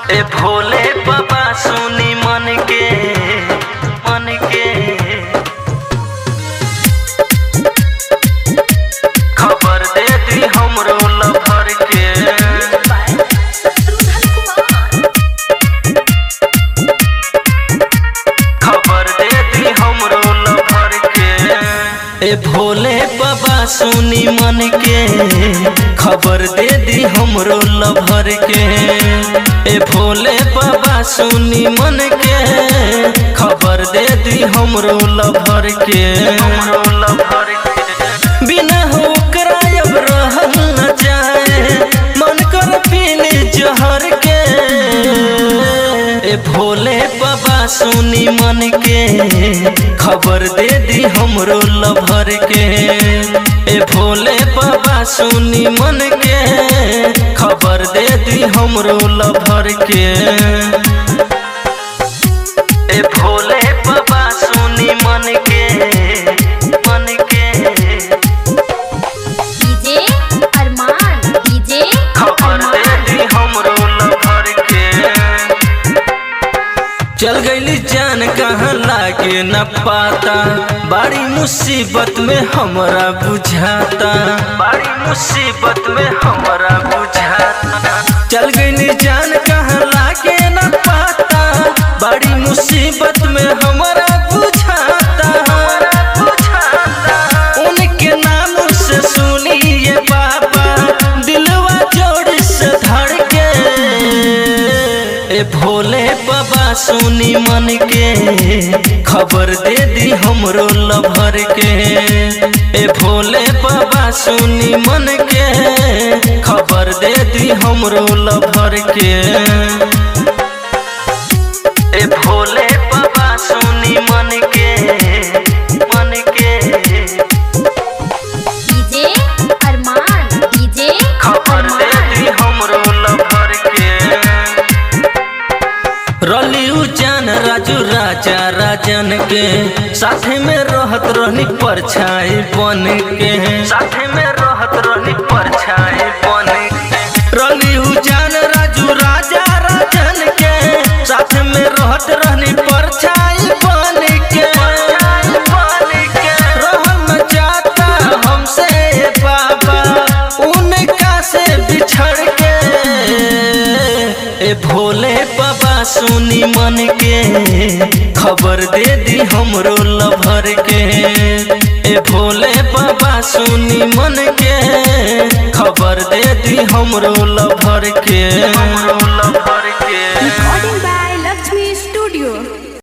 ए भोले बाबा सुनी मन के मन के खबर दे दी हमरो लभर के खबर दे दी हमरो लभर के ए भोले बाबा सुनी मन के खबर दे दी हमरो लभर के ए भोले बाबा सुनी मन के खबर दे दी हमरो लभर के हमरो लभर के बिना होकरा अब रहल न जाए मन कर पीने जहर के ए भोले बाबा सुनी मन के खबर दे दी हमरो लभर के ए भोले बाबा सुनी मन के खबर दे दी हमरो लभर के ए भोले बाबा सुनी मन के मन के डीजे अरमान डीजे खबर दे दी हमरो लभर के चल गईली जान कहाँ लागे न पाता बड़ी मुसीबत में हमरा बुझाता बड़ी मुसीबत में हमरा बुझाता चल गईली जान कहाँ लागे न पाता बड़ी मुसीबत में हमरा बुझाता हमरा बुझाता उनके नाम से सुनिए बाबा दिलवा जोड़ से धड़के ए भोले बाबा सुनी मन के खबर दे दी हमरो लभर के ए भोले बाबा सुनी मन के खबर दे दी हमरो लभर के ए भोले बाबा सुनी मन के मन के डीजे अरमान डीजे खबर दे दी हमरो लभर के रलियू जान राजू राजा राजन के साथे में रहत रहनी परछाई बन के साथे में रहत रहनी परछाई बन के रलियू जान राजू राजा राजन के साथे में रहत रहनी परछाई बन के बन के रहम जाता हमसे बाबा उनका से बिछड़ के ए भोले बाबा सुनी मन के खबर दे दी हमरो लभर के ए भोले बाबा सुनी मन के खबर दे दी हमरो लभर के हमरो